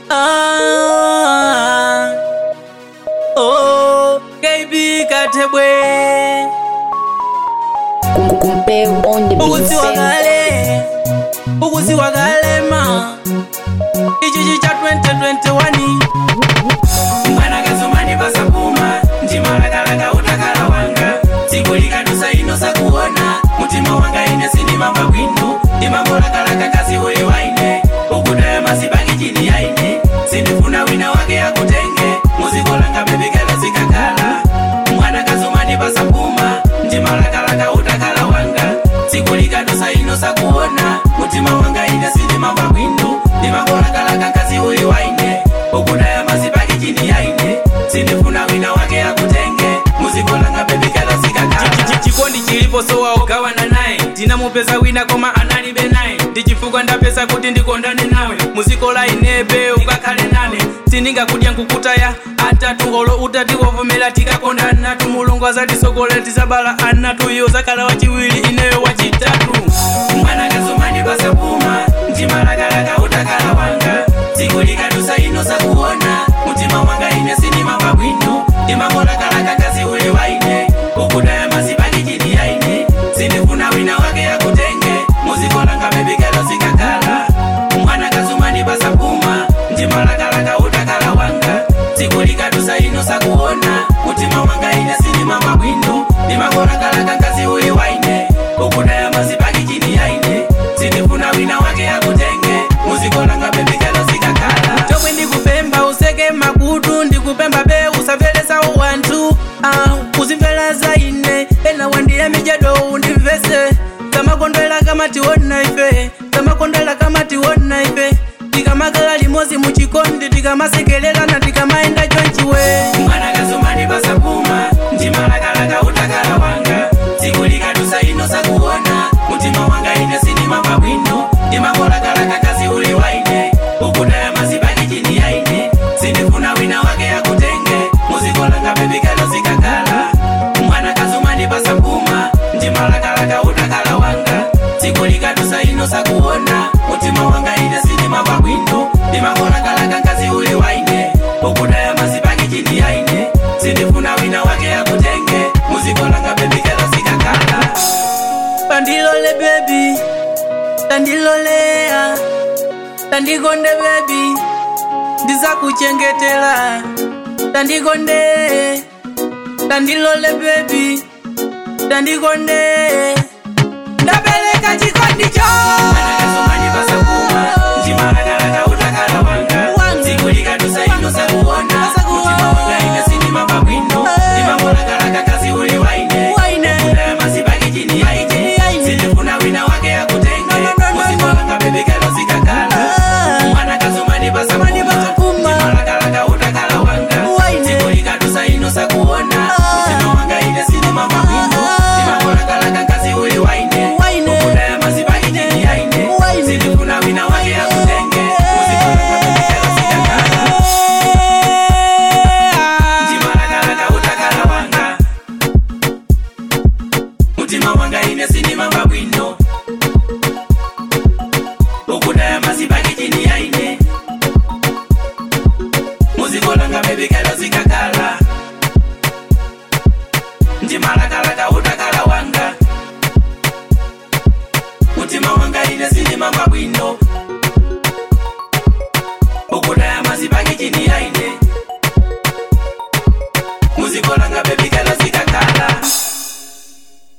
Ah, oh, KB Katebwe Kumpeu on the ukusiwa beat. kale ukusiwa kalema ichichi cha 2021 mwana kazomani pasakuma ndimalakalaka utakala wanga tsiku likadusa ino sakuona mutima wanga ine sindimamba bwino ndimangolakalaka kazi uli waine ukudaya masibangi chini yaine sindifuna wina wake akutenge muzikolanga bebikala zikakala mwana kazomani pasakuma ndimalakalaka utakala wanga tsiku likadusa ino sakuona mutima wanga ine sindimamba bwino ndimangolakalaka kazi uli waine ukudaya masibangi chini yaine sindifuna wina wake akutenge muzikolanga bebikala zikakala chikondi chilipo sowa ugawana naye ndinamupeza wina koma analibe naye ndichifukwa ndapeza kuti ndikondane nawe muzikola inebe ukakhale nane sindingakudya nkukutaya atatu olo utati wovomera tikakondana tumulungu azatisokola tisabala anatu iyo zakhala wachiwiri ineyo wachitatu mwana kazomani pasakuma ndimalakalaka utakala wanga tsiku likadusa ino sakuona mutima wanga ine sindimamba bwino ndimangolakalaka kazi uli waine ukudaya masibaki chini yaine sindifuna wina wake akutenge muzikolanga bebikalo zikakala mwana kazomani pasakuma ndimalakalaka utakala wanga tsiku likadusa ino sakuona mutima wanga ine sindimamba bwino ndimangolakalaka kazi uli waine ukudaya masibaki chini yaine sindifuna wina wake akutenge muzikolanga bebikalo zikakala chomwe ndikupemba useke makutu ndikupemba be usamvelesa wanthu ah, uzimvera za ine ena wandiya mijado undimvese kamakondwela kamatiwona ife kamakondwela kamatiwona ife tikamakala limozi muchikondi tikamasekelelana tikamaenda chonchiwe mwana kazomani pasakuma ndimalakalaka utakala wanga tsiku likadusa ino sakuona mutima wanga ine sindimamba bwino ndimangolakalaka kazi uli waine ukudaya masibaki chini yaine sindifuna wina wake akutenge muzikolanga bebikalo zikakala mwana kazomani pasakuma ndimalakalaka utakala wanga tsiku likadusa ino sakuona mutima wanga ine sindimamba bwino ndimangolakalaka kazi uli waine ukudaya masibaki chini yaine sindifuna wina wake akutenge muzikolanga bebikalo zikakala tandilole bebi tandilolea tandikonde bebi ndizakuchengetela tandikonde tandilole bebi tandikonde ndapeleka chikondi cho Anakasomani pasakuma ndimalakalaka utakala wanga tsiku likadusa ino sakuona mutima wanga ine sindimamba bwino ndimangolakalaka kazi uli waine Waine. ukudaya masibaki chini yaine sindifuna wina wake akutenge muzikolanga bebikalo zikakala mwana kazomani Mani pasakuma pasakuma. ndimalakalaka utakala wanga Waine. tsiku likadusa ino sakuona mutima wanga ine sindimamba bwino ndimangolakalaka kazi uli waine Waine. ukudaya masibaki chini yaine Waine. sindifuna wina wake akutenge muzikolanga bebikalo zikakala ndimalakalaka utakala wanga mutima wanga ine sindimamba bwino ukudaya masibaki chini yaine muzikolanga bebikalo zikakala ndimalakalaka utakala wanga mutima wanga ine sindimamba bwino ukudaya masibaki chini yaine muzikolanga bebikalo